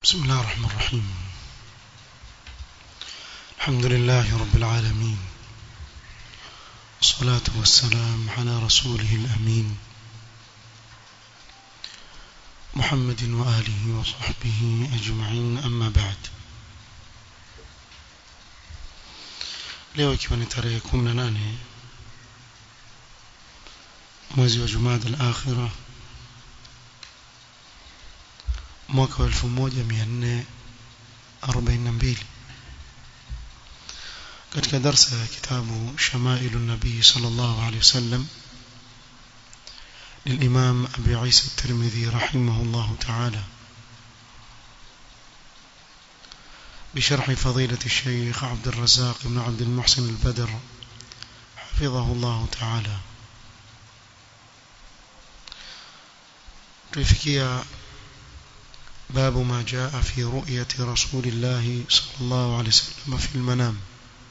بسم الله الرحمن الرحيم الحمد لله رب العالمين والصلاة والسلام على رسوله الأمين محمد وآله وصحبه أجمعين أما بعد leo ikiwa ni tarehe 18 mwezi wa Jumada al-Akhira mwaka wa 1442 katika darsa ya kitabu Shamailu Nabii sallallahu alayhi wasallam للإمام أبي عيسى الترمذي رحمه الله تعالى بشرح فضيلة الشيخ عبد الرزاق بن عبد المحسن البدر حفظه الله تعالى تفكيا باب ما جاء في رؤية رسول الله صلى الله عليه وسلم في المنام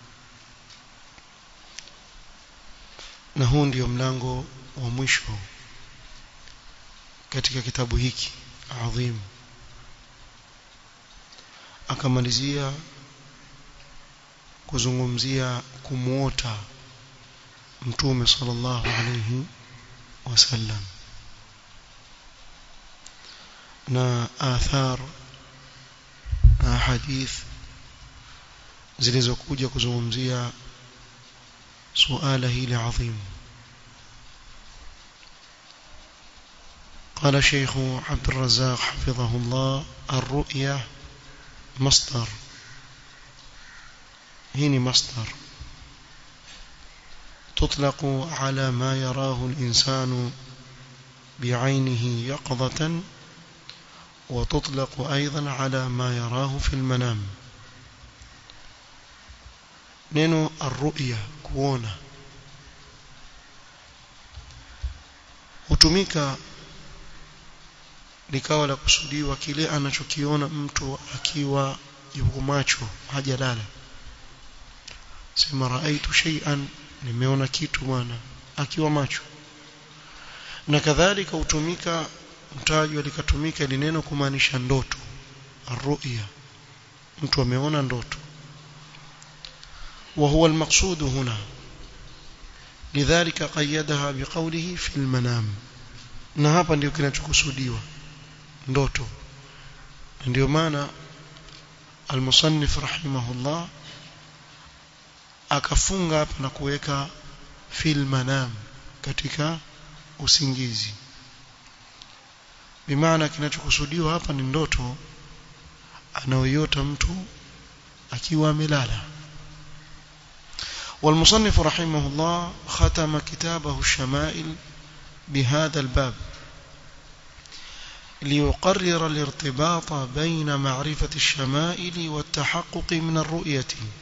na huu ndio mlango wa mwisho katika kitabu hiki adhim akamalizia kuzungumzia kumuota mtume sallallahu alayhi wasallam na athar na hadith zilizokuja kuzungumzia suala hili adhim قال شيخ عبد الرزاق حفظه الله الرؤيا مصدر هنا مصدر تطلق على ما يراه الإنسان بعينه يقظة وتطلق أيضا على ما يراه في المنام نينو الرؤيا كونا hutumika likawa la kusudiwa kile anachokiona mtu akiwa yuko macho hajalala sema raaitu shay'an nimeona kitu bwana akiwa macho na kadhalika hutumika mtajwa likatumika ili neno kumaanisha ndoto arruya mtu ameona ndoto وهو المقصود هنا لذلك قيدها بقوله في المنام na hapa ndio kinachokusudiwa ndoto ndio maana almusannif rahimahullah akafunga hapa na kuweka fil manam katika usingizi bimaana kinachokusudiwa hapa ni ndoto anaoyota mtu akiwa amelala والمصنف رحمه الله ختم كتابه الشمائل بهذا الباب ليقرر الارتباط بين معرفة الشمائل والتحقق من الرؤية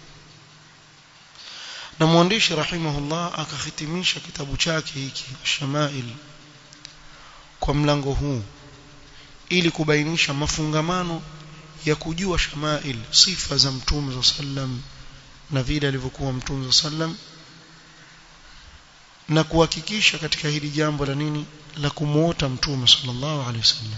na mwandishi rahimahullah akakhitimisha kitabu chake hiki Shamail kwa mlango huu ili kubainisha mafungamano ya kujua Shamail sifa za Mtume sallam na vile alivyokuwa Mtume sallam na kuhakikisha katika hili jambo la nini la kumuota Mtume sallallahu alaihi wasallam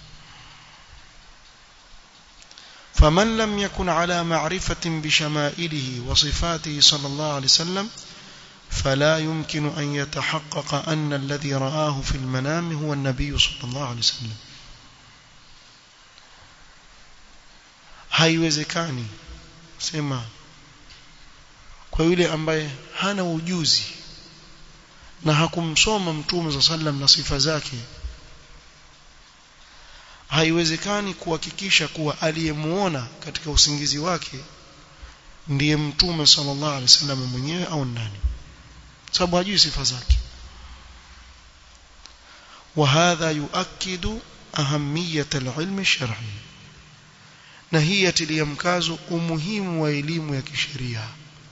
فمن لم يكن على معرفة بشمائله وصفاته صلى الله عليه وسلم فلا يمكن أن يتحقق أن الذي رآه في المنام هو النبي صلى الله عليه وسلم haiwezekani sema kwa yule ambaye hana ujuzi na hakumsoma mtume za sallam na sifa zake haiwezekani kuhakikisha kuwa aliyemuona katika usingizi wake ndiye mtume sallallahu alaihi wasallam mwenyewe au nani sababu hajui sifa zake وهذا يؤكد أهمية العلم الشرعي na hii yatilia mkazo umuhimu wa elimu ya kisheria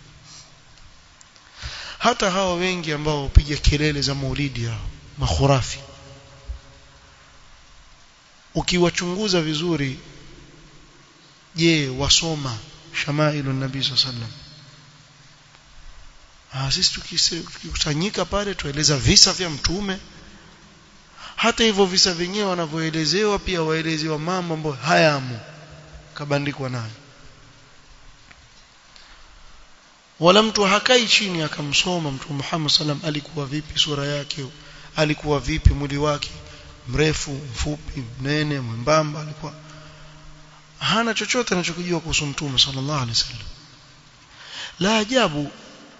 hata hawa wengi ambao hupiga kelele za maulidi hao makhurafi ukiwachunguza vizuri je wasoma shamailu nabii sallam ah sisi tukikusanyika pale tueleza visa vya mtume hata hivyo visa vyenyewe wanavyoelezewa pia waelezewa mambo ambayo hayamo kabandikwa nayo wala mtu hakai chini akamsoma mtume Muhammad sallam alikuwa vipi sura yake alikuwa vipi mwili wake mrefu mfupi mnene mwembamba alikuwa hana chochote anachokijua kuhusu mtume sallallahu alaihi wasallam la ajabu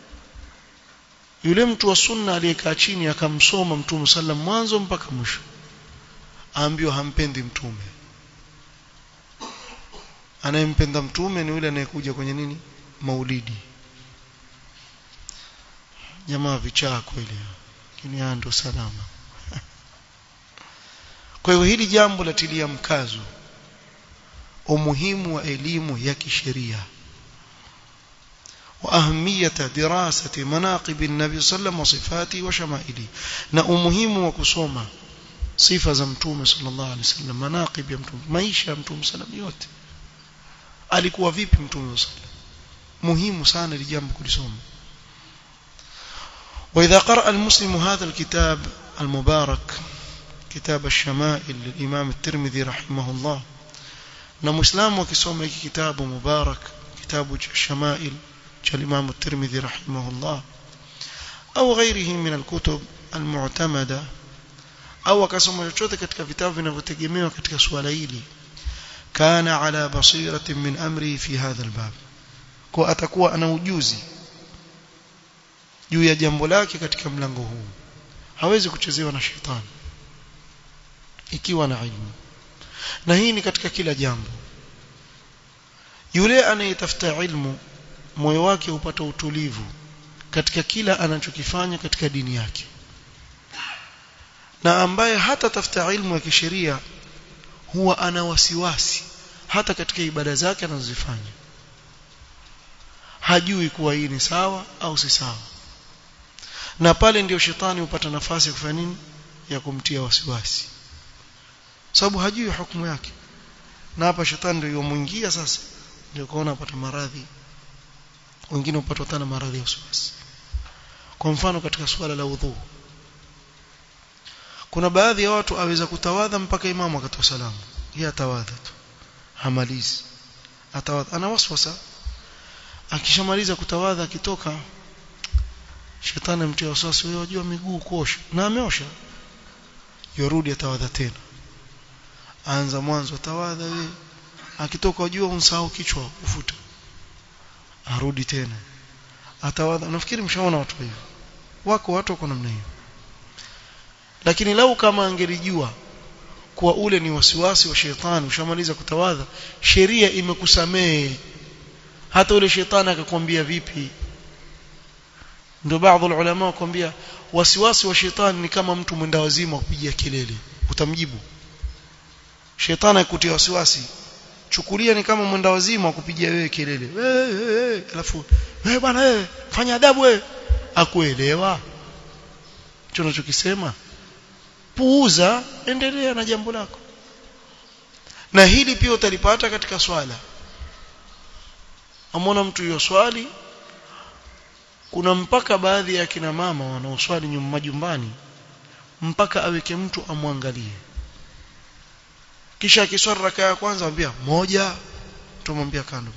yule mtu wa sunna aliyekaa chini akamsoma mtume sallam mwanzo mpaka mwisho aambiwa hampendi mtume anayempenda mtume ni yule anayekuja kwenye nini maulidi jamaa vichaa kweli lakini ndo salama kwa hiyo hili jambo latilia mkazo umuhimu wa elimu ya kisheria وأهمية دراسة مناقب النبي صلى الله عليه وسلم وصفاته وشمائله na umuhimu wa kusoma sifa za mtume sallallahu alaihi wasallam manaqib ya mtume maisha ya mtume sallam yote alikuwa vipi mtume sallam muhimu sana ili jambo kulisoma وإذا قرأ المسلم هذا الكتاب المبارك كتاب الشمائل للإمام الترمذي رحمه الله na muislamu akisoma hiki kitabu mubarak kitabu cha shamail cha Imam الترمذي رحمه الله au ghairihi min alkutub almu'tamada au akasoma chochote katika vitabu vinavyotegemewa katika suala hili kana ala basiratin min amri fi hadha albab kwa atakuwa ana ujuzi juu ya jambo lake katika mlango huu hawezi kuchezewa na shetani ikiwa na ilmu na hii ni katika kila jambo yule anayetafuta ilmu moyo wake upata utulivu katika kila anachokifanya katika dini yake na ambaye hata tafuta ilmu ya kisheria huwa ana wasiwasi hata katika ibada zake anazozifanya hajui kuwa hii ni sawa au si sawa na pale ndio shetani hupata nafasi ya kufanya nini ya kumtia wasiwasi sababu hajui hukumu yake na hapa shetani ndio yomuingia sasa ndio kuona apata maradhi wengine hupatwa tena maradhi ya wasiwasi kwa mfano katika suala la udhu kuna baadhi ya watu aweza kutawadha mpaka imamu akatoa salamu yeye atawadha tu hamalizi atawadha ana waswasa akishamaliza kutawadha akitoka shetani mtia wasiwasi wewe wajua miguu kuosha na ameosha yorudi atawadha tena anza mwanzo atawadha wewe akitoka wajua unsahau kichwa ufuta arudi tena atawadha nafikiri mshaona watu hivyo wako watu wako namna hiyo lakini lau kama angelijua kuwa ule ni wasiwasi wa shetani ushamaliza kutawadha sheria imekusamehe hata ule shetani akakwambia vipi ndio baadhi ya ulama wakwambia wasiwasi wa shetani ni kama mtu mwenda wazimu kupigia kelele utamjibu shetani akutia wasiwasi chukulia ni kama mwenda wazimu kupigia wewe kelele wewe alafu wewe bwana wewe fanya adabu wewe akuelewa hicho unachokisema puuza endelea na jambo lako na hili pia utalipata katika swala amona mtu hiyo swali kuna mpaka baadhi ya kina mama wanaoswali nyuma majumbani mpaka aweke mtu amwangalie kisha akiswali raka ya kwanza ambia moja tumwambia kando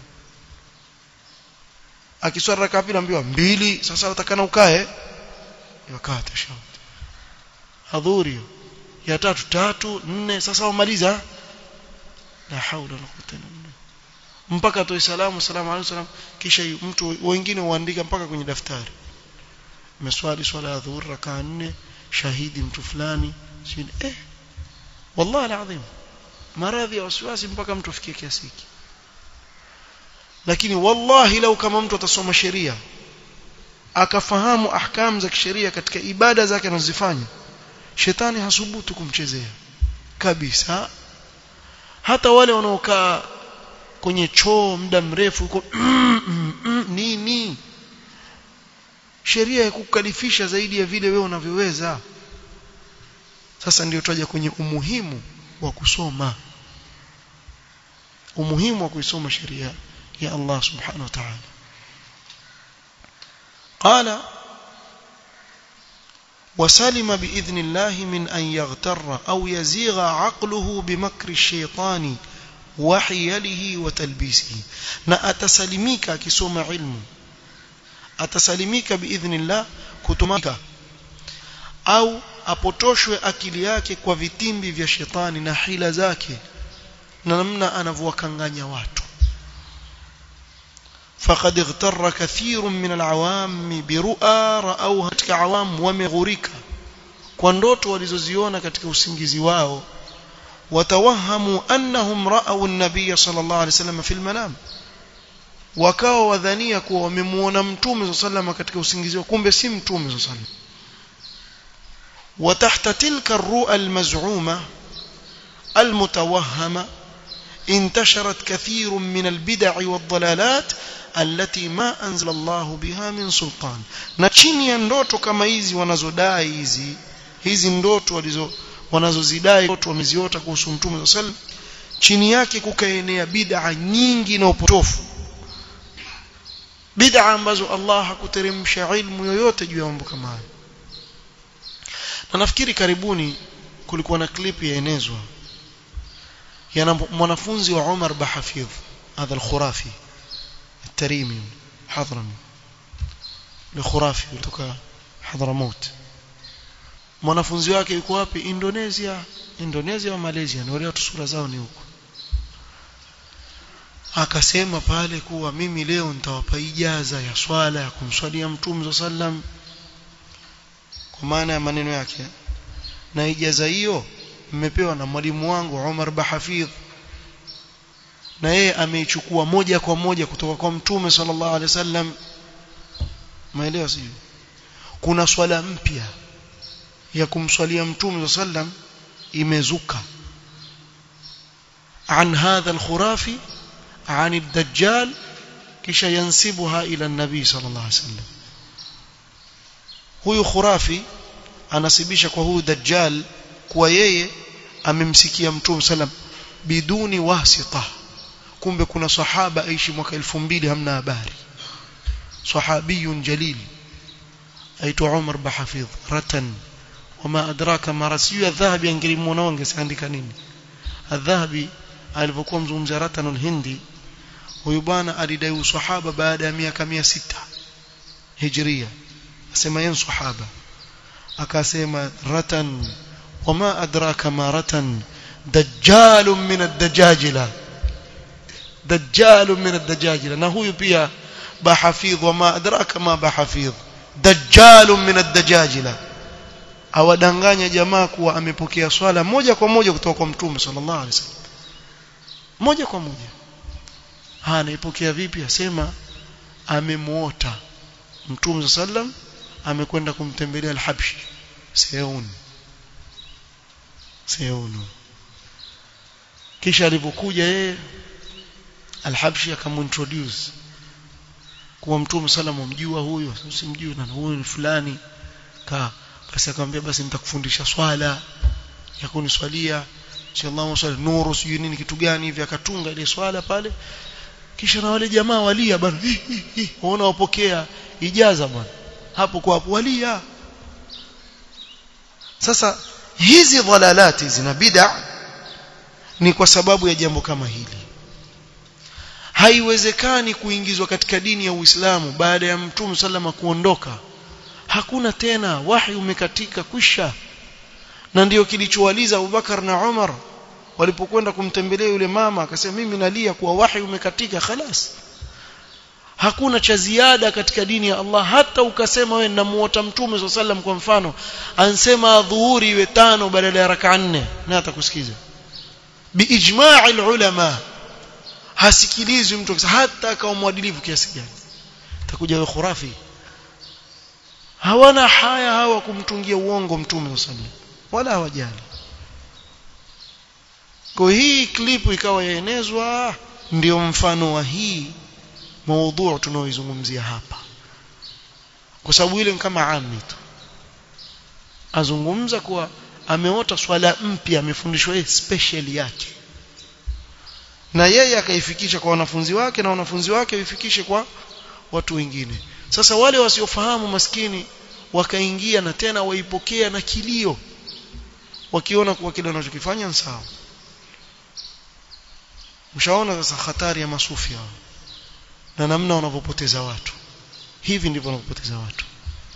akiswali raka ya pili ambiwa mbili sasa utakana ukae yakata shauti adhuri ya tatu tatu nne sasa umaliza la haula wala quwwata illa billah mpaka atoe salamu salamu alayhi salam kisha mtu wengine huandika mpaka kwenye daftari meswali swala ya dhuhur raka nne shahidi mtu fulani shin eh wallahi alazim maradhi ya wasiwasi mpaka mtu afikie kiasi hiki lakini wallahi lau kama mtu atasoma sheria akafahamu ahkam za kisheria katika ibada zake anazozifanya shetani hasubutu kumchezea kabisa hata wale wanaokaa kwenye choo muda mrefu huko nini sheria ya kukalifisha zaidi ya vile wewe unavyoweza sasa ndio tutaja kwenye umuhimu wa kusoma umuhimu wa kuisoma sheria ya Allah subhanahu wa ta'ala قال وسلم بإذن الله من أن يغتر أو يزيغ عقله بمكر الشيطان وحيله وتلبيسه na atasalimika akisoma ilmu atasalimika biidhnillah kutumika au apotoshwe akili yake kwa vitimbi vya shetani na hila zake na namna anavyowakanganya watu فقد اغتر كثير من العوام برؤى رأوها katika awam wameghurika kwa ndoto walizoziona katika usingizi wao watawahamu annahum ra'aw an-nabiy sallallahu alayhi wasallam fi al-manam wakawa wadhania kuwa wamemuona mtume sallallahu katika usingizi wao kumbe si mtume sallallahu وتحت تلك الرؤى المزعومة المتوهمة انتشرت كثير من البدع والضلالات التي ما أنزل الله بها من سلطان na chini ya ndoto kama hizi wanazodai hizi hizi ndoto walizo wanazozidai ndoto wameziota kuhusu mtume sallam chini yake kukaenea bid'a nyingi na upotofu bid'a ambazo Allah hakuteremsha ilmu yoyote juu ya mambo kama hayo na nafikiri karibuni kulikuwa na clip yaenezwa yana mwanafunzi wa Umar Bahafidh hadha al-Khurafi التريمي حضرمي الخرافي kutoka Hadramaut mwanafunzi wake yuko wapi Indonesia Indonesia au Malaysia ni wale watu sura zao ni huko akasema pale kuwa mimi leo nitawapa ijaza ya swala ya kumswalia mtume sallam kwa maana ya maneno yake na ijaza hiyo mmepewa na mwalimu wangu Umar Bahafidh na yeye ameichukua moja kwa moja kutoka kwa mtume sallallahu alaihi wasallam maelewa sio kuna swala mpya ya kumswalia mtume sallam imezuka عن هذا الخرافي عن الدجال kisha yansibuha ila nabii sallallahu alaihi wasallam huyu khurafi anasibisha kwa huyu dajjal kuwa yeye amemsikia mtume sallam biduni wasita kumbe kuna sahaba aishi mwaka 2000 hamna habari sahabiyun jalil aitwa Umar Bahafidh ratan wama adraka marasiyu adhahabi angelimuona wangeandika nini adhahabi alipokuwa mzungumza ratanul hindi huyu bwana alidai usahaba baada ya miaka 600 hijria asema yeye sahaba akasema ratan wama adraka ma ratan dajjal min ad-dajajila dajjal min ad-dajajila na huyu pia bahafidh wama adraka ma bahafidh dajjal min ad-dajajila awadanganya jamaa kuwa amepokea swala moja kwa moja kutoka kwa mtume sallallahu alaihi wasallam moja kwa moja ha anaipokea vipi asema amemuota mtume sallam amekwenda kumtembelea al-Habshi Seun Seun kisha alipokuja yeye al-Habshi akamintroduce kuwa mtume sallam umjua huyo usimjui na huyu ni fulani ka basi akamwambia basi nitakufundisha swala ya kuniswalia inshallah swali nuru sijui nini kitu gani hivi akatunga ile swala pale kisha na wale jamaa walia bwana waona wapokea ijaza bwana hapo kwa hapo walia sasa hizi dhalalati zina bid'a ni kwa sababu ya jambo kama hili haiwezekani kuingizwa katika dini ya Uislamu baada ya Mtume sallama kuondoka hakuna tena wahi umekatika kwisha na ndiyo kilichowaliza Abubakar na Umar walipokwenda kumtembelea yule mama akasema mimi nalia kuwa wahi umekatika khalas hakuna cha ziada katika dini ya Allah hata ukasema wewe namuota mtume swalla sallam kwa mfano ansema dhuhuri iwe tano badala ya raka nne na atakusikiza biijma'i ulama hasikilizwi mtu hata akawa mwadilifu kiasi gani takuja wewe khurafi hawana haya hawa kumtungia uongo mtume swalla sallam wala hawajali kwa hii klipu ikawa yaenezwa ndio mfano wa hii maudhu tunaoizungumzia hapa kwa sababu ile kama ami tu azungumza kuwa ameota swala mpya amefundishwa yeye special yake na yeye akaifikisha kwa wanafunzi wake na wanafunzi wake waifikishe kwa watu wengine sasa wale wasiofahamu maskini wakaingia na tena waipokea na kilio wakiona kuwa kile wanachokifanya ni sawa mshaona sasa hatari ya masufi hao na namna wanavyopoteza watu hivi ndivyo wanavyopoteza watu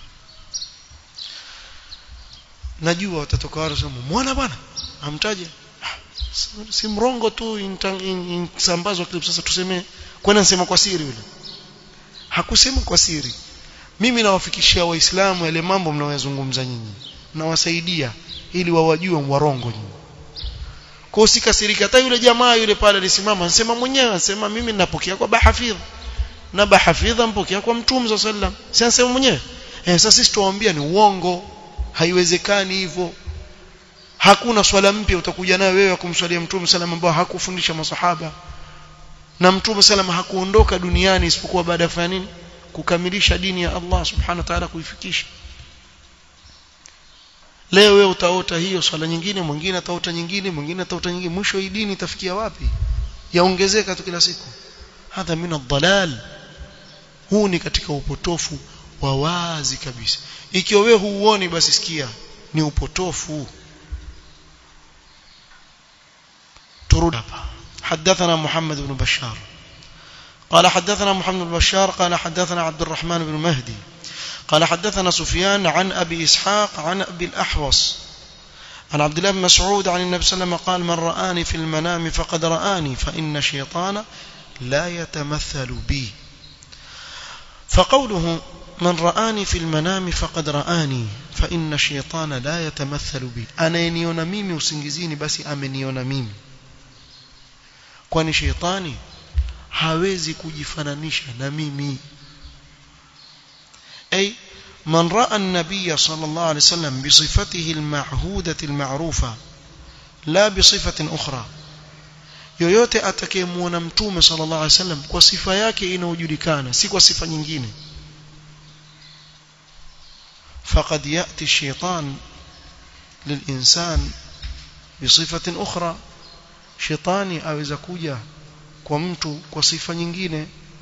najua watatoka watu sema muona bwana amtaje si mrongo tu insambazwa clip sasa tuseme kwani nasema kwa siri yule hakusema kwa siri mimi nawafikishia waislamu yale mambo mnayozungumza nyinyi nawasaidia ili wawajue warongo nyinyi kwa usikasirika hata yule jamaa yule pale alisimama anasema mwenyewe anasema mimi ninapokea kwa bahafidh na bahafidha mpokea kwa mtume sallam si anasema mwenyewe eh sasa sisi tuwaambia ni uongo haiwezekani hivyo hakuna swala mpya utakuja nayo wewe kumswalia mtume sallam ambao hakufundisha masahaba na mtume sallam hakuondoka duniani isipokuwa baada ya kufanya nini kukamilisha dini ya Allah subhanahu wa ta'ala kuifikisha leo wewe utaota hiyo swala nyingine mwingine ataota nyingine mwingine ataota nyingine mwisho hii dini itafikia wapi yaongezeka tu kila siku hadha min ad-dalal huu ni katika upotofu wa wazi kabisa ikiwa wewe huuoni basi sikia ni upotofu turudi hapa حدثنا محمد بن بشار قال حدثنا محمد بن بشار قال حدثنا عبد الرحمن بن مهدي قال حدثنا سفيان عن أبي إسحاق عن أبي الأحوص عن عبد الله بن مسعود عن النبي صلى الله عليه وسلم قال من رآني في المنام فقد رآني فإن شيطان لا يتمثل بي فقوله من رآني في المنام فقد رآني فإن الشيطان لا يتمثل بي أنا ينيون ميمي وسنجزيني بس أمنيون ميمي kwani sheitani hawezi kujifananisha na mimi أي من رأى النبي صلى الله عليه وسلم بصفته المعهودة المعروفة لا بصفة أخرى yoyote atakayemuona mtume sallallahu alaihi wasallam kwa sifa yake inayojulikana si kwa sifa nyingine faqad yati shaytan lilinsan bisifatin ukhra shetani aweza kuja kwa mtu kwa sifa nyingine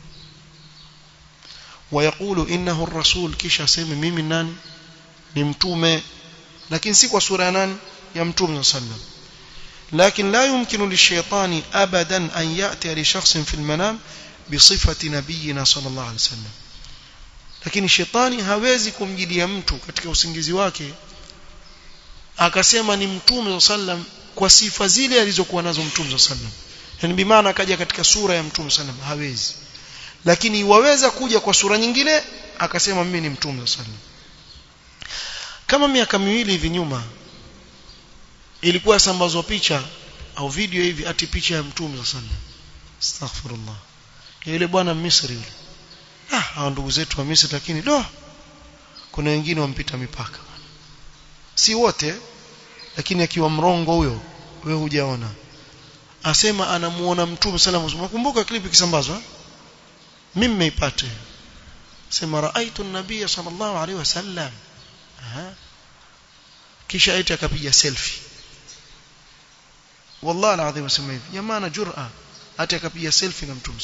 ويقول إنه الرسول kisha aseme mimi nani ni mtume lakini si kwa sura ya nani ya mtume sallam لكن لا يمكن للشيطان أبدا أن يأتي لشخص في المنام بصفة نبينا صلى الله عليه وسلم lakini shetani hawezi kumjidia mtu katika usingizi wake akasema ni mtume sallam kwa sifa zile alizokuwa nazo mtume sallam yani bimaana akaja katika sura ya mtume sallam hawezi lakini waweza kuja kwa sura nyingine akasema mimi ni mtume sallam kama miaka miwili hivi nyuma ilikuwa sambazwa picha au video hivi ati picha ya mtume sallam astaghfirullah yule bwana Misri yule ah hao ndugu zetu wa Misri lakini do kuna wengine wampita mipaka si wote lakini akiwa mrongo huyo wewe hujaona asema anamuona mtume sallallahu alaihi wasallam kumbuka klipi kisambazwa mimi nimeipata sema raaitu an-nabiy sallallahu alaihi wasallam aha kisha eti akapiga selfie wallahi alazim asema hivi jamaa na jur'a hata akapiga selfie na mtume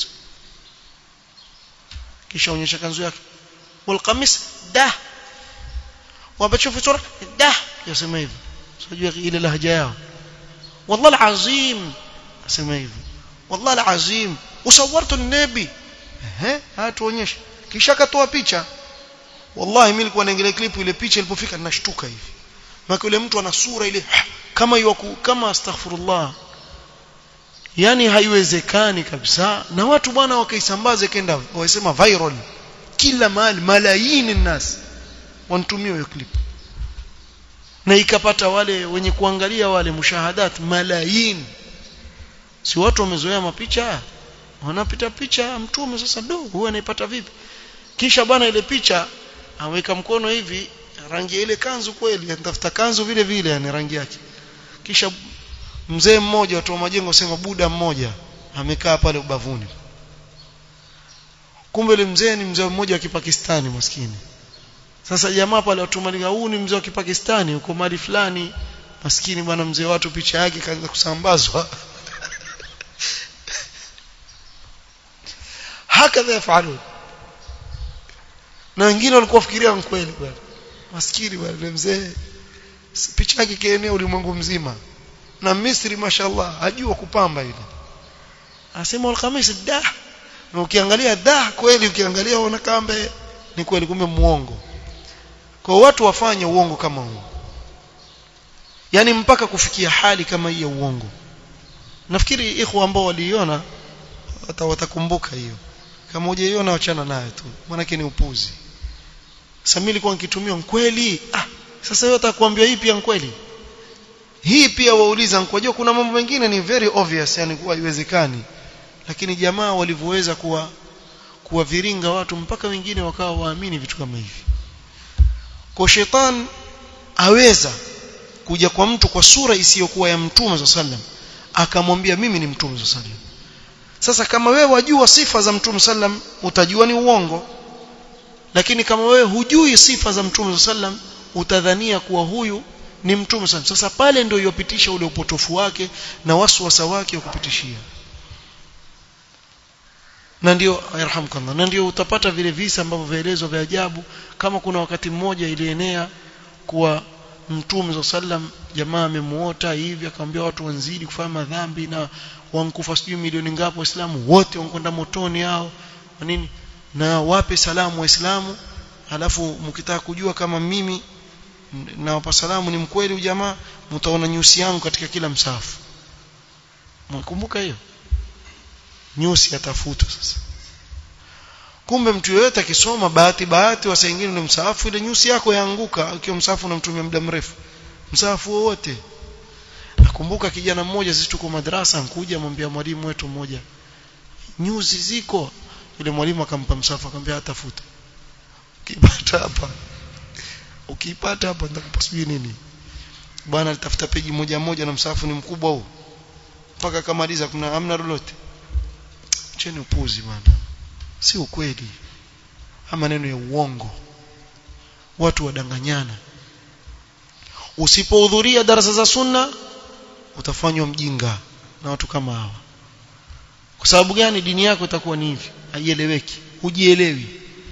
kisha onyesha kanzu yake wal qamis da wabachofu sura da yasema hivi sijui ile lahja yao wallahi alazim asema hivi wallahi alazim usawartu an-nabi ehe hatuonyesha kisha katoa picha wallahi mimi nilikuwa naangalia clip ile picha ilipofika ninashtuka hivi maana yule mtu ana sura ile kama yuko kama astaghfirullah yani haiwezekani kabisa na watu bwana wakaisambaze kenda wasema viral kila mahali malaini nas wanatumia hiyo clip na ikapata wale wenye kuangalia wale mushahadat malaini si watu wamezoea mapicha wanapita picha mtume sasa do huwa anaipata vipi kisha bwana ile picha aweka mkono hivi rangi ile kanzu kweli anatafuta kanzu vile vile yani rangi yake kisha mzee mmoja watu wa majengo sema buda mmoja amekaa pale ubavuni kumbe ile mzee ni mzee mmoja wa Kipakistani maskini sasa jamaa pale watu malika huu ni mzee wa Kipakistani uko mali fulani maskini bwana mzee watu picha yake kaanza kusambazwa hakadha yafalun na wengine walikuwa wafikiria kweli bwana maskini bwana mzee picha yake kienea ulimwengu mzima na Misri mashallah hajua kupamba ile asema alkhamis da na ukiangalia da kweli ukiangalia unaona kambe ni kweli kumbe muongo kwa watu wafanye uongo kama huu yani mpaka kufikia hali kama hii ya uongo nafikiri ikhwa ambao waliiona watakumbuka hiyo kama hujaiona wachana nayo tu maana ni upuzi sasa mimi nilikuwa nikitumia kweli ah sasa wewe utakwambia hii pia kweli hii pia wauliza nkojua kuna mambo mengine ni very obvious yani kuwa haiwezekani lakini jamaa walivyoweza kuwa kuwaviringa watu mpaka wengine wakawa waamini vitu kama hivi kwa shetani aweza kuja kwa mtu kwa sura isiyokuwa ya mtume za sallam akamwambia mimi ni mtume za sallam sasa kama wewe wajua sifa za mtume sallam utajua ni uongo lakini kama wewe hujui sifa za mtume sallam utadhania kuwa huyu ni mtume sallam sasa pale ndio yopitisha ule upotofu wake na waswasa wake wa kupitishia na ndio yarhamkallah na ndio utapata vile visa ambavyo vielezwa vya ajabu kama kuna wakati mmoja ilienea kuwa mtume sallam jamaa amemuota hivi akamwambia watu wanzidi kufanya madhambi na wankufa sijui milioni ngapi waislamu wote wankwenda motoni hao nini na wape salamu waislamu alafu mkitaka kujua kama mimi nawapa salamu ni mkweli ujamaa mtaona nyusi yangu katika kila msafu mkumbuka hiyo nyusi yatafutwa sasa kumbe mtu yeyote akisoma bahati bahati wa wengine ni msahafu ile nyusi yako yaanguka ukiwa msahafu unamtumia muda mrefu msahafu wowote nakumbuka kijana mmoja sisi tuko madrasa nkuja mwambia mwalimu wetu mmoja nyusi ziko yule mwalimu akampa msahafu akamwambia atafuta ukipata hapa ukipata hapa nitakupa sijui nini bwana alitafuta peji moja moja na msahafu ni mkubwa huu mpaka akamaliza kuna hamna lolote cheni upuzi bwana si ukweli ama maneno ya uongo watu wadanganyana usipohudhuria darasa za sunna utafanywa mjinga na watu kama hawa kwa sababu gani dini yako itakuwa ni hivi haieleweki hujielewi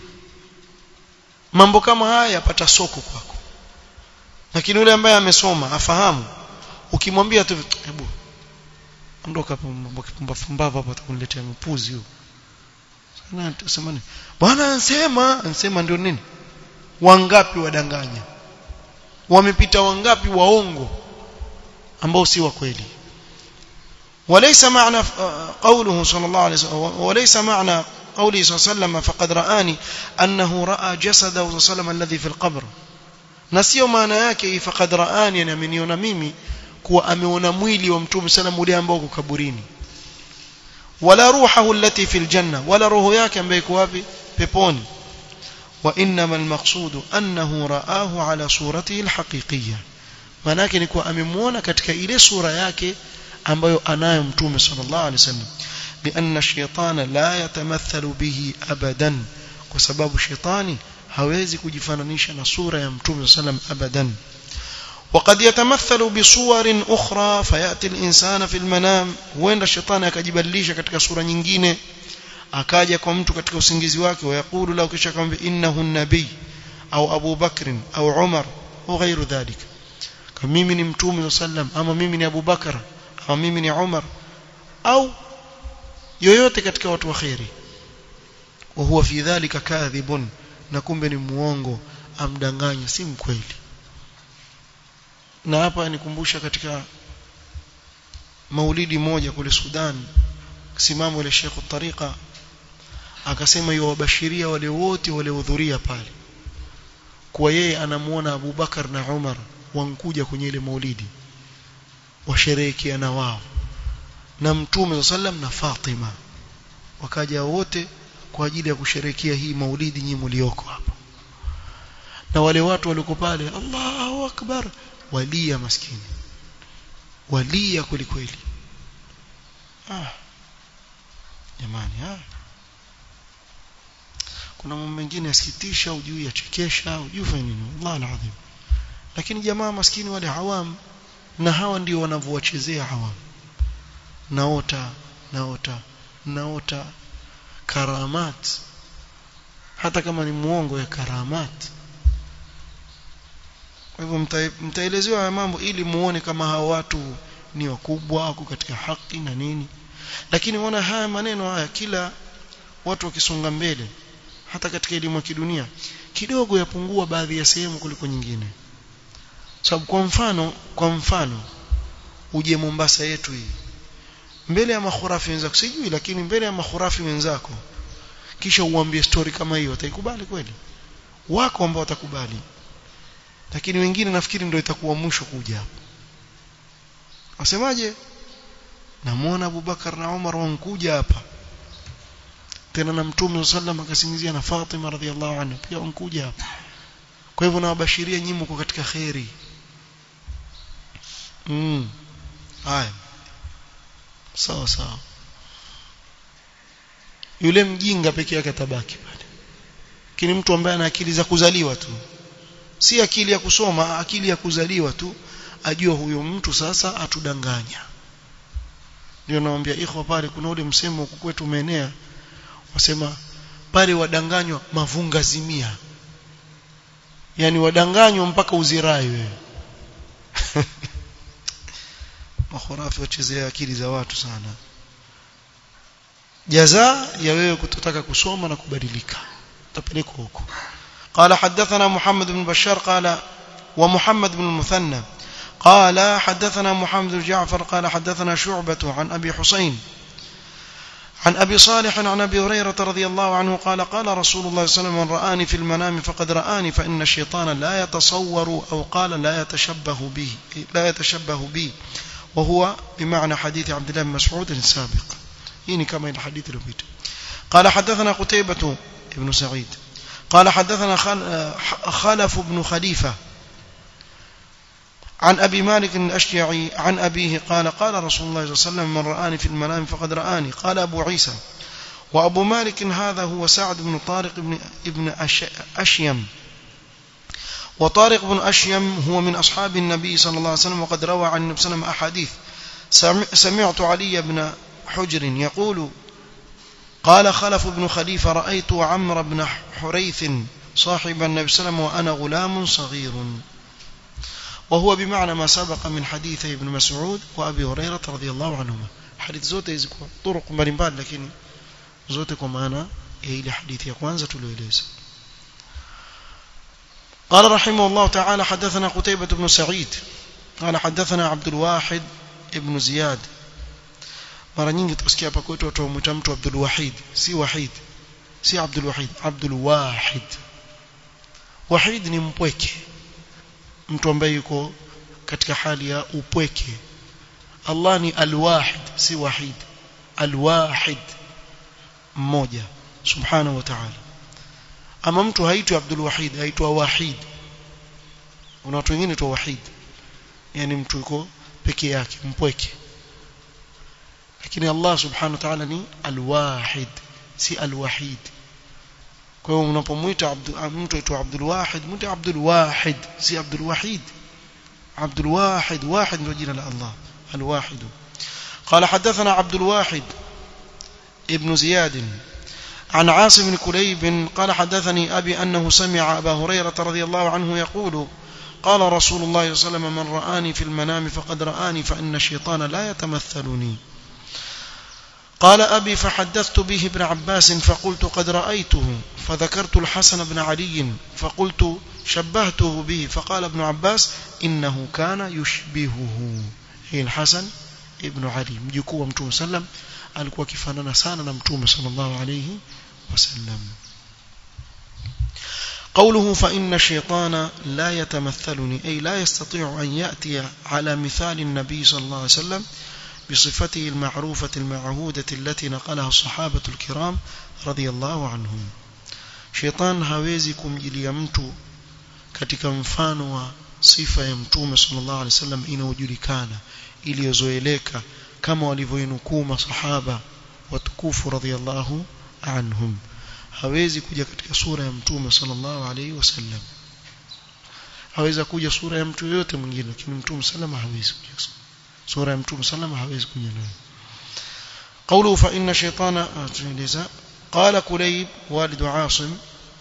mambo kama haya yapata soko kwako lakini yule ambaye amesoma afahamu ukimwambia tu hebu ondoka mambo kipumbavu hapa atakuniletea mpuzi huo sana tusema nini bwana ansema ansema ndio nini wangapi wadanganya wamepita wangapi waongo ambao si wa kweli وليس معنى قوله صلى الله عليه وسلم وليس معنى قوله صلى الله عليه وسلم فقد رآني أنه رأى جسده صلى الله عليه وسلم الذي في القبر نسيو معنى yake فقد رآني yani ameniona mimi kuwa ameona mwili wa mtume sallam ule ambao uko kaburini wala ruhahu allati fil janna wala roho yake ambayo iko wapi peponi wa inma almaqsud annahu raahu ala suratihi alhaqiqiyya maana yake ni kuwa amemuona katika ile sura yake ambayo anayo mtume sallallahu alaihi wasallam لأن الشيطان لا يتمثل به أبدا وسبب الشيطان hawezi kujifananisha na sura ya mtume sallam abadan وقد يتمثل بصور أخرى فيأتي الإنسان في المنام huenda shetani akajibadilisha katika sura nyingine akaja kwa mtu katika usingizi wake wayakulu lau kisha akamwambia innahu nabii au Abu Bakr au Umar au ghairu dhalika kama mimi ni mtume sallam ama mimi ni Abu Bakar ama mimi ni Umar au yoyote katika watu wa khairi wa huwa fi dhalika kadhibun na kumbe ni muongo amdanganya si mkweli na hapa nikumbusha katika maulidi moja kule Sudan simamo ile Sheikh Tariqa akasema yuwabashiria wale wote waliohudhuria pale kwa yeye anamuona Abu Bakar na Umar wankuja kwenye ile maulidi washerehekea na wao na Mtume sallam na Fatima wakaja wote kwa ajili ya kusherehekea hii maulidi nyinyi mlioko hapo na wale watu waliko pale Allahu akbar walia maskini walia kweli kweli ah jamani ah kuna mambo mengine yasikitisha ujui yachekesha ujui fanya nini Allah alazim lakini jamaa maskini wale hawam na hawa ndio wanavyowachezea hawam naota naota naota karamat hata kama ni muongo ya karamat kwa hivyo mtaelezewa haya mambo ili muone kama hawa watu ni wakubwa wako katika haki na nini lakini wana haya maneno haya kila watu wakisonga mbele hata katika elimu ya kidunia kidogo yapungua baadhi ya sehemu kuliko nyingine sababu kwa mfano kwa mfano uje Mombasa yetu hii mbele ya makhurafi wenzako sijui lakini mbele ya makhurafi wenzako kisha uambie story kama hiyo wataikubali kweli wako ambao watakubali lakini wengine nafikiri ndio itakuwa mwisho kuja hapo wasemaje namuona Abubakar na Umar wankuja hapa tena na mtume sallam akasingizia na Fatima radhiallahu anha pia wankuja hapa kwa hivyo nawabashiria nyinyi mko katika khairi mm haya sawa sawa yule mjinga peke yake atabaki pale lakini mtu ambaye ana akili za kuzaliwa tu si akili ya kusoma akili ya kuzaliwa tu ajua huyo mtu sasa atudanganya ndio naambia ikhwa pale kuna ule msemo huku kwetu umeenea wasema pale wadanganywa mavunga zimia yani wadanganywa mpaka uzirai wewe makhurafi wachezea akili za watu sana jaza ya wewe kutotaka kusoma na kubadilika utapelekwa huko قال حدثنا محمد بن بشار قال ومحمد بن المثنى قال حدثنا محمد بن جعفر قال حدثنا شعبة عن أبي حسين عن أبي صالح عن أبي هريرة رضي الله عنه قال قال رسول الله صلى الله عليه وسلم من رآني في المنام فقد رآني فإن الشيطان لا يتصور أو قال لا يتشبه به لا يتشبه بي وهو بمعنى حديث عبد الله بن مسعود السابق يعني كما الحديث الوبيت قال حدثنا قتيبة بن سعيد قال حدثنا خلف بن خليفة عن أبي مالك الأشجعي عن أبيه قال قال رسول الله صلى الله عليه وسلم من رآني في المنام فقد رآني قال أبو عيسى وأبو مالك هذا هو سعد بن طارق بن ابن أشيم وطارق بن أشيم هو من أصحاب النبي صلى الله عليه وسلم وقد روى عن النبي صلى الله عليه وسلم أحاديث سمعت علي بن حجر يقول قال خلف بن خليفة رأيت عمرو بن حريث صاحب النبي صلى الله عليه وسلم وأنا غلام صغير وهو بمعنى ما سبق من حديث ابن مسعود وأبي هريرة رضي الله عنهما حديث زوته يزكوا طرق mbalimbali lakini zote kwa maana ya ile hadithi ya kwanza tulioeleza قال رحمه الله تعالى حدثنا قتيبة بن سعيد قال حدثنا عبد الواحد ابن زياد mara nyingi tusikia hapa kwetu watu wamwita mtu Abdul Wahid si Wahid si Abdul Wahid Abdul Wahid Wahid ni mpweke mtu ambaye yuko katika hali ya upweke Allah ni Al-Wahid si Wahid Al-Wahid mmoja subhanahu wa ta'ala ama mtu haitwi Abdul Wahid haitwa Wahid kuna watu wengine tu Wahid yani mtu yuko peke yake mpweke lakini Allah subhanahu wa ta'ala ni Al-Wahid si Al-Wahid kwa hiyo unapomwita mtu aitwa Abdul Wahid mtu Abdul Wahid si Abdul Wahid Abdul Wahid واحد ndio jina la Allah Al-Wahid قال حدثنا عبد الواحد ابن زياد عن عاصم بن كليب قال حدثني أبي أنه سمع أبا هريرة رضي الله عنه يقول قال رسول الله صلى الله عليه وسلم من رآني في المنام فقد رآني فإن الشيطان لا يتمثلني قال أبي فحدثت به ابن عباس فقلت قد رأيته فذكرت الحسن بن علي فقلت شبهته به فقال ابن عباس إنه كان يشبهه هي الحسن ابن علي مجيكوا متوم سلم alikuwa kifanana sana na mtume sallallahu alayhi wasallam قوله فإن الشيطان لا يتمثلني أي لا يستطيع أن يأتي على مثال النبي صلى الله عليه وسلم بصفته المعروفة المعهودة التي نقلها الصحابة الكرام رضي الله عنهم شيطان hawezi kumjilia mtu katika mfano wa sifa ya mtume sallallahu alaihi wasallam inayojulikana iliyozoeleka kama walivyoinukuu masahaba watukufu radhiallahu anhum hawezi kuja katika sura ya mtume sallallahu alaihi wasallam haweza kuja sura ya mtu yote mwingine lakini mtume sallallahu hawezi kuja sura ya mtume sallallahu hawezi kuja nayo قوله فإن شيطان قال كليب والد عاصم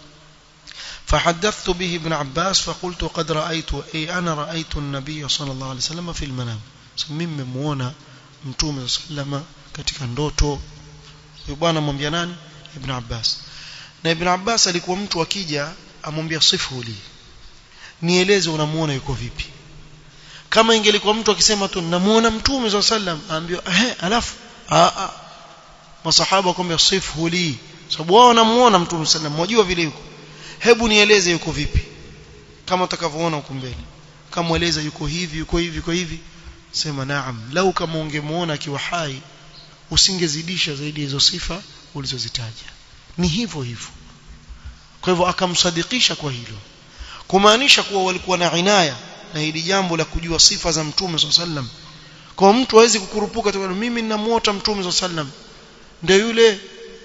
فحدثت به ابن عباس فقلت قد رأيت أي أنا رأيت النبي صلى الله عليه وسلم في المنام مما muona mtume sallama katika ndoto huyo bwana mwambia nani ibn Abbas na ibn Abbas alikuwa mtu akija amwambia sifu li nieleze unamuona yuko vipi kama ingelikuwa mtu akisema tu namuona mtume swalla sallam aambiwa eh alafu a a masahaba wakwambia sifu li sababu wao wanamuona mtume sallam wajua vile yuko hebu nieleze yuko vipi kama utakavyoona huko mbele kama eleza yuko hivi yuko hivi yuko hivi sema naam lau kama ungemuona akiwa hai usingezidisha zaidi hizo sifa ulizozitaja ni hivyo hivyo kwa hivyo akamsadikisha kwa hilo kumaanisha kuwa walikuwa na inaya na hili jambo la kujua sifa za mtume sallam kwa mtu hawezi kukurupuka tu mimi ninamuota mtume sallam ndio yule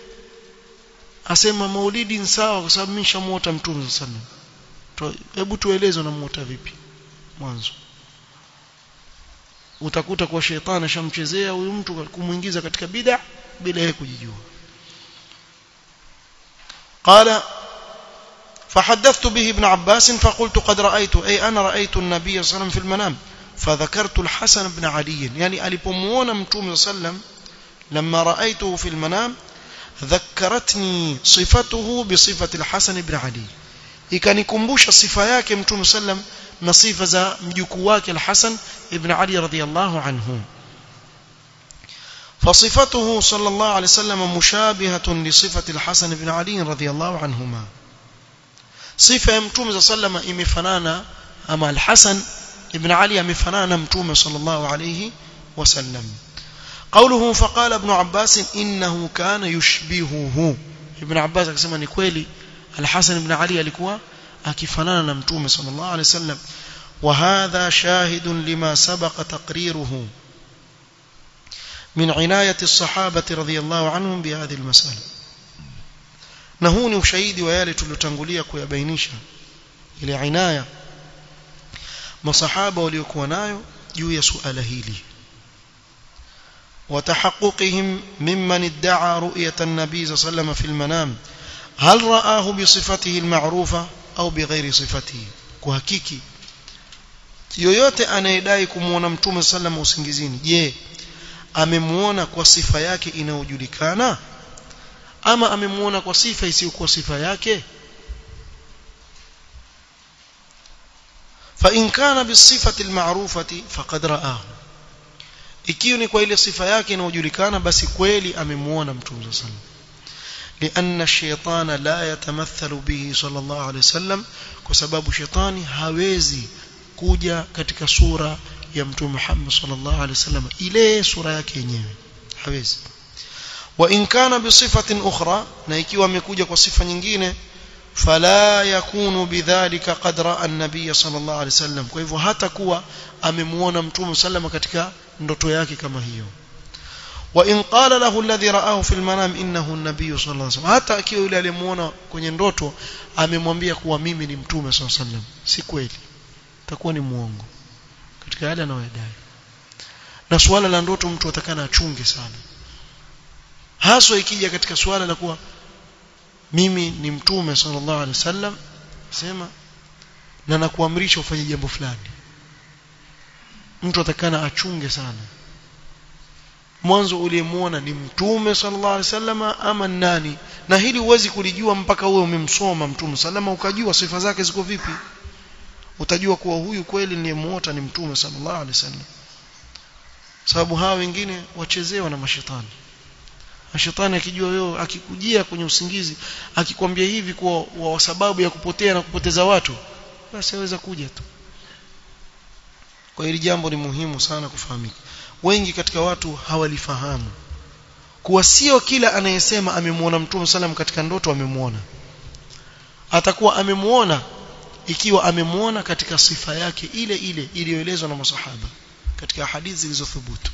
asema maulidi ni sawa kwa sababu mimi nishamuota mtume sallam hebu tueleze unamuota vipi mwanzo utakuta kwa shetani ashamchezea huyu mtu kumuingiza katika bid'a bila yeye kujijua قال فحدثت به ابن عباس فقلت قد رأيت أي أنا رأيت النبي صلى الله عليه وسلم في المنام فذكرت الحسن بن علي يعني ألبمونا متوم صلى الله عليه وسلم لما رأيته في المنام ذكرتني صفته بصفة الحسن بن علي ikanikumbusha sifa yake mtume sallam na sifa za mjukuu wake al-Hasan ibn Ali radhiyallahu anhu فصفته صلى الله عليه وسلم مشابهة لصفة الحسن بن علي رضي الله عنهما صفة متوم صلى الله عليه وسلم imefanana ama al-Hasan ibn Ali amefanana mtume صلى الله عليه وسلم قوله فقال ابن عباس إنه كان يشبهه ابن عباس akasema ni kweli الحسن بن علي alikuwa akifanana na mtume sallallahu alaihi wasallam وهذا شاهد لما سبق تقريره من عناية الصحابة رضي الله عنهم بهذه المسألة na huu ni ushahidi wa yale tuliyotangulia kuyabainisha ile inaya masahaba waliokuwa nayo juu ya suala hili وتحققهم ممن ادعى رؤية النبي صلى الله عليه وسلم في المنام هل رآه بصفته المعروفة أو بغير صفته kuhakiki yoyote anayedai kumuona mtume sallam usingizini je amemuona kwa sifa yake inayojulikana ama amemuona kwa sifa isiyokuwa sifa yake fa in kana bisifati almarufati faqad ra'ahu ikiwa ni kwa ile sifa yake inayojulikana basi kweli amemuona mtume sallam لأن الشيطان لا يتمثل به صلى الله عليه وسلم كسبب شيطاني hawezi kuja katika sura ya mtume Muhammad sallallahu alaihi wasallam ile sura yake yenyewe hawezi wa in kana bi sifatin ukhra na ikiwa amekuja kwa sifa nyingine fala yakunu bidhalika qad ra'a an-nabiy sallallahu alaihi wasallam kwa hivyo hata kuwa amemuona mtume sallallahu katika ndoto yake kama hiyo وإن قال له الذي رآه في المنام إنه النبي صلى الله عليه وسلم hata akiwa yule aliyemuona kwenye ndoto amemwambia kuwa mimi ni mtume صلى الله عليه وسلم si kweli takuwa ni muongo katika yale anayodai na suala la ndoto mtu atakana achunge sana haswa ikija katika suala la kuwa mimi ni mtume sallallahu alaihi wasallam sema na nakuamrisha ufanye jambo fulani mtu atakana achunge sana mwanzo uliyemuona ni mtume sallallahu alaihi wasallam ama nani na hili huwezi kulijua mpaka wewe umemsoma mtume salama ukajua sifa zake ziko vipi utajua kuwa huyu kweli niliyemuota ni mtume sallallahu alaihi wasallam sababu hawa wengine wachezewa na mashetani mashetani akijua wewe akikujia kwenye usingizi akikwambia hivi kwa wa sababu ya kupotea na kupoteza watu basi aweza kuja tu kwa hili jambo ni muhimu sana kufahamika wengi katika watu hawalifahamu kuwa sio kila anayesema amemuona mtume sallam katika ndoto amemuona atakuwa amemuona ikiwa amemuona katika sifa yake ile ile iliyoelezwa na masahaba katika hadithi zilizothubutu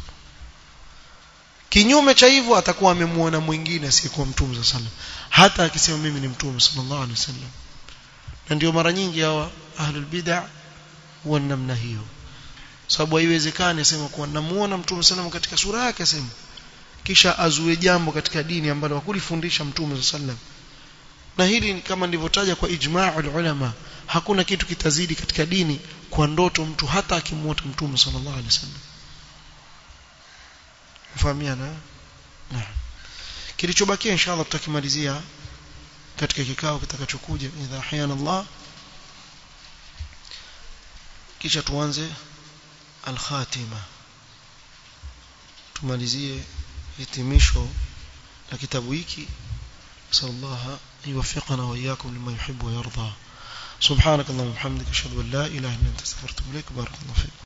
kinyume cha hivyo atakuwa amemuona mwingine asiyekuwa mtume sallam hata akisema mimi ni mtume sallallahu alaihi wasallam na ndio mara nyingi hawa ahlul bid'ah huwa namna hiyo sababu haiwezekani asema kuwa namuona mtume sallam katika sura yake asema kisha azue jambo katika dini ambalo hakulifundisha mtume sallam na hili kama nilivyotaja kwa ijma'ul ulama hakuna kitu kitazidi katika dini kwa ndoto mtu hata akimuota mtume sallallahu alaihi wasallam mfahamiana naam kilichobakia inshallah tutakimalizia katika kikao kitakachokuja idha ahyana Allah kisha tuanze al-khatima tumalizie hitimisho la kitabu hiki sallallahu yuwaffiqana wa iyyakum lima yuhibbu wa yarda subhanak allahumma wa bihamdika ashhadu an la ilaha illa anta astaghfiruka wa atubu ilaik barakallahu fik